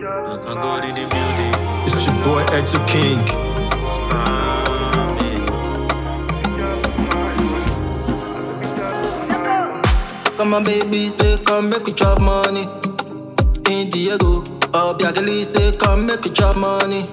God in the building. It's your boy Edu King. Come on, baby, say come make we chop money. In Diego, oh Biagali say come make we chop money.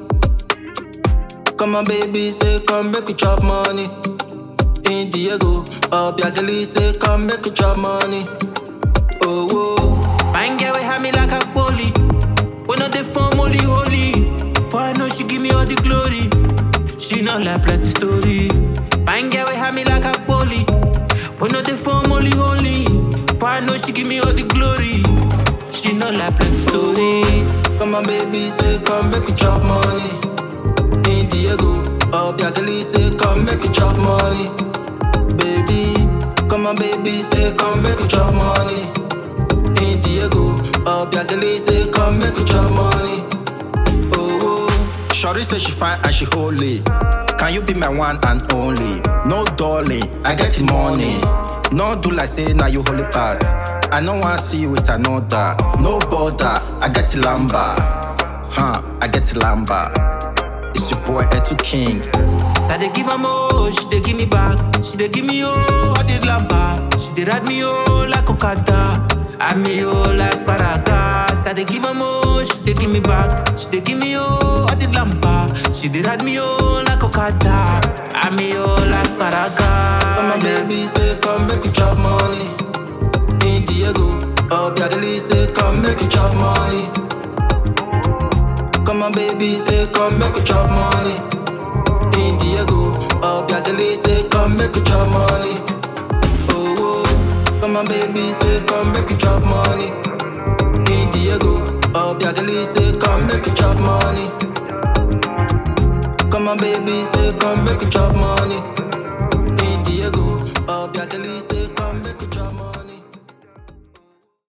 Come on, baby, say come make we chop money. In Diego, oh Biagali say come make we chop money. Oh, oh. Fine girl, we have me like a bully. When not the phone, holy, holy. For I know she give me all the glory. She not like plenty story. Fine girl, we have me like a bully. When not the phone, holy, holy. For I know she give me all the glory. She not like plenty story. Come on, baby, say come make we chop money. In Diego, oh Biagali say come make we chop money. Baby, come on, baby, say come make we chop money. In Diego, oh Biagali say come make we chop money. Oh, oh. Shorty say she fine and she holy. Can you be my one and only? No darling, I get the money. No do like say now you holy pass. I no want see you with another. No border, I get the lamba. Huh, I get the lamba. It's your boy Etu King. So they give her more, she they give me back. She they give me oh, I did lamba. She they ride me oh like Okada. I me oh like Paraga. So they give her more, she they give me back. She they give me oh, I did lamba. She they ride me oh like Okada. I me oh like Paraga. Come on, baby, say come make we chop money. In Diego, oh Biagali say come make we chop money. Come on, baby, say come make we chop money. In Diego, oh Biagali say come make we chop money. Oh, oh. come on, baby, say come make we chop money. In Diego, oh Biagali say come make we chop money. Come on, baby, say come make we chop money.